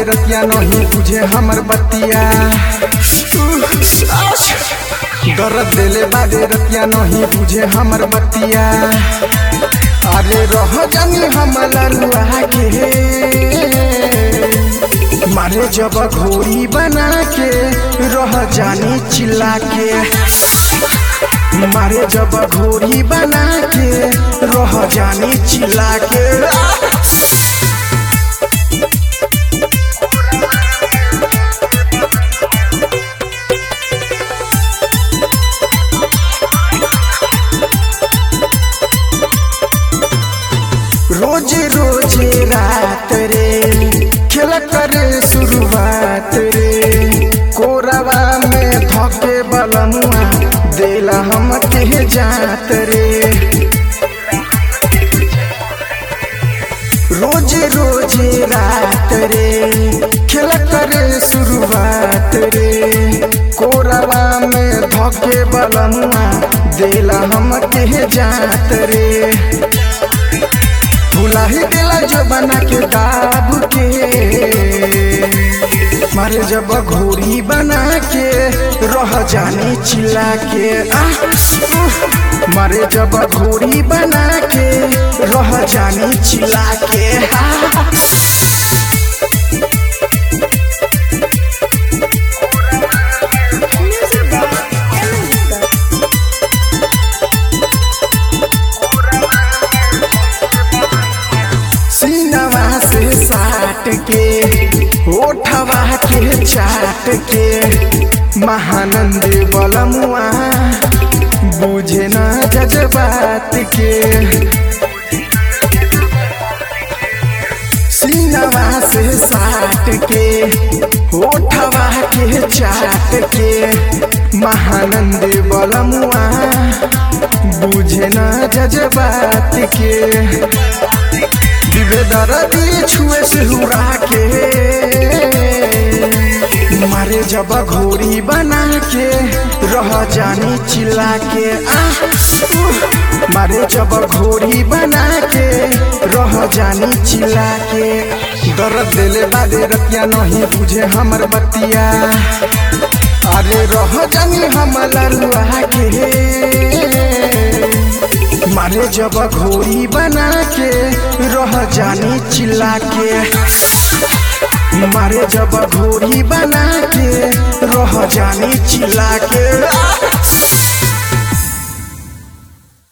रतिया नहीं बुझे हमर बतिया दर्द दिले बादे रतिया नहीं बुझे हमर बतिया अरे रह जानी हम लरुआ के मारे जब घोड़ी बना के रह जानी चिल्ला के मारे जब घोड़ी बना के रह जानी चिल्ला के रोज रोज रात रे खेल करे शुरुआत रे कोरवा में धके बलमुआ देला हम के जात रे रोज रोज रात रे खेल करे शुरुआत रे कोरवा में धके बलमुआ देला हम के जात रे भुला ही दिला जो बना के दाब के मारे जब घोड़ी बना के रह जानी चिल्ला के आ, उह, मारे जब घोड़ी बना के रह जानी चिल्ला के आ, Music by Emily सीनवा से साट के ओठवा के चाट के महानंद बलमुआ बुझे न जज्बात के सीनवा से साट के ओठवा के चाट के महानंद बलमुआ बुझे न जज्बात के दर्दी छुए से हुरा के मारे जब घोड़ी बना के रह जानी चिल्ला के आ, उह, मारे जब घोड़ी बना के रह जानी चिल्ला के दर्द दिले बादे रतिया नहीं बुझे हमर बतिया अरे रह जानी हम लरुआ के मारे जब घोड़ी बना के रह जानी चिल्ला के मारे जब घोड़ी बना के रह जानी चिल्ला के